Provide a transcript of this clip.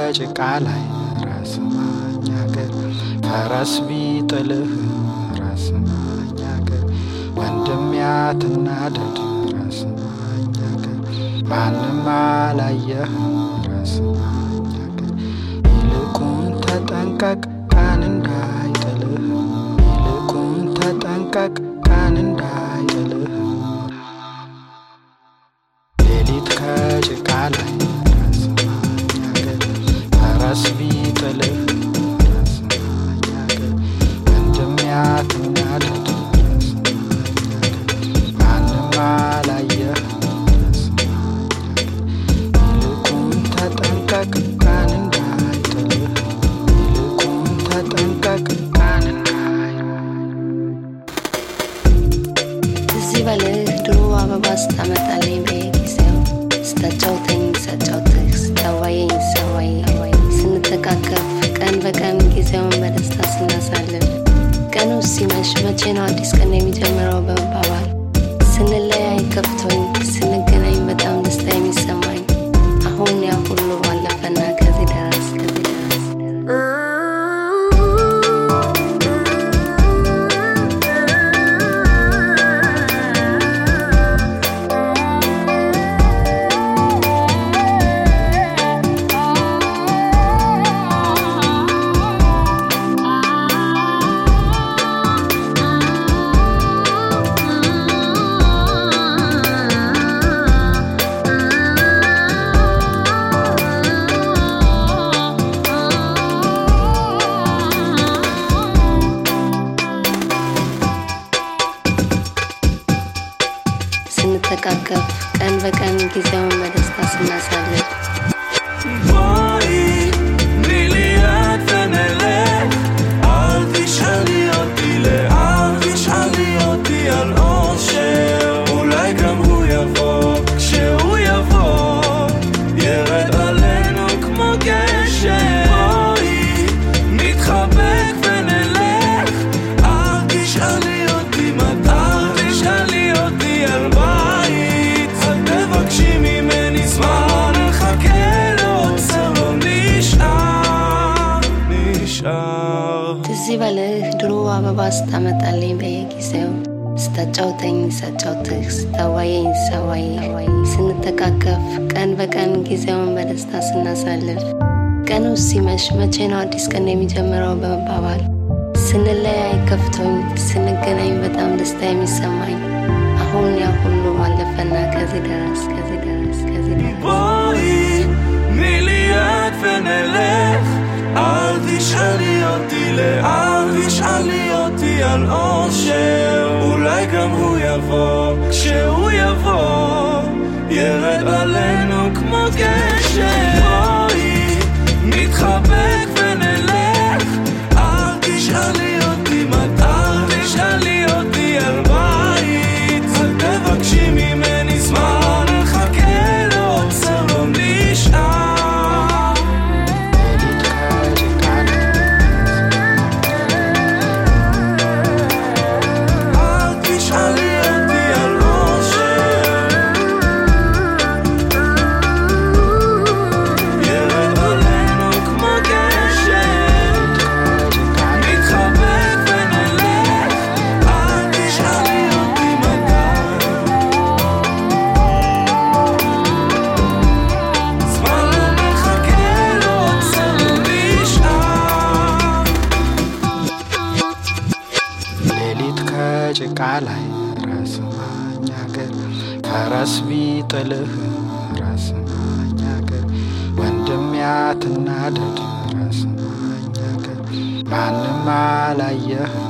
ከጭቃ ላይ ራስ ማኝ አገር ፈረስ ቢጥልህ ራስ ማኝ አገር ወንድም ያትናደድ ራስ ማኝ አገር ማንም አላየህ ራስ ማኝ አገር ይልቁን ተጠንቀቅ ቀን እንዳይጥልህ ይልቁን ተጠንቀቅ ቀን እንዳይጥልህ ሌሊት ከጭቃ ላይ ራስ ማኝ አገር ፈረስ ቢጥልህ ራስ ማኝ አገር ወንድም ያትናደድ ራስ ማኝ አገር ማንም አላየህ ራስ ማኝ አገር ይልቁን ተጠንቀቅ ቀን እንዳይጥልህ ይልቁን ተጠንቀቅ ቀን እንዳይጥልህ ትዝ ይበልህ ድሮ አበባ ስታመጣልኝ በየጊዜው ስታጫውተኝ ሳጫውትህ ስታዋየኝ ሳዋይ ስንተቃቀፍ ቀን በቀን ጊዜውን በደስታ ስናሳልፍ ቀኑ ሲመሽ መቼ ነው አዲስ ቀን የሚጀምረው በመባባል ስንለያይ ከፍቶኝ ስንገናኝ በጣም ደስታ የሚሰማኝ አሁን ያ ሁሉ ባለፈና ከዚህ ደረስ ከዚህ ደረስ ስንተቃቀፍ ቀን በቀን ጊዜውን በደስታ ስናሳልፍ בואי, תני לי יד ונלך. אל תשאלי אותי לאן, תשאלי אותי על אושר. אולי גם הוא יבוא, כשהוא יבוא, ירד עלינו כמו גשם. בואי, נתחבק ונלך. אל תשאלי אותי מתי, אל תשאלי אותי על בית. אל תבקשי ממני זמן, נחכה לעוצר, לא נשאר, נשאר. ትዝ ይበልህ ድሮ አበባ ስታመጣልኝ በየጊዜው ስታጫውተኝ ሳጫውትህ ስታዋየኝ ሳዋይ ስንተቃቀፍ ቀን በቀን ጊዜውን በደስታ ስናሳልፍ ቀኑ ሲመሽ መቼ ነው አዲስ ቀን የሚጀምረው በመባባል ስንለያይ ከፍቶኝ ስንገናኝ በጣም ደስታ የሚሰማኝ አሁን ያ ሁሉ ባለፈና ከዚህ ደረስ ከዚህ ደረስ ከዚህ ደረስ בואי, תני לי יד ונלך. אל תשאלי אותי לאן, תשאלי אותי על אושר. אולי גם הוא יבוא, כשהוא יבוא, ירד עלינו כמו גשם. בואי, נתחבק ונלך. אל תשאלי אותי מתי, אל תשאלי אותי על בית. אל תבקשי ממני זמן, נחכה לעוצר, לא נשאר. ሌሊት ከጭቃ ላይ אל תשאלי אותי על אושר. ירד עלינו כמו גשם. ከጭቃ ላይ נתחבק ונלך. אל תשאלי אותי מתי. זמן לא מחכה, לא עוצר, לא נשאר. ሌሊት ከጭቃ ላይ ራስ ማኝ አገር ፈረስ ቢጥልህ ራስ ማኝ አገር ወንድም ያትናደድ ራስ ማኝ አገር ማንም አላየህ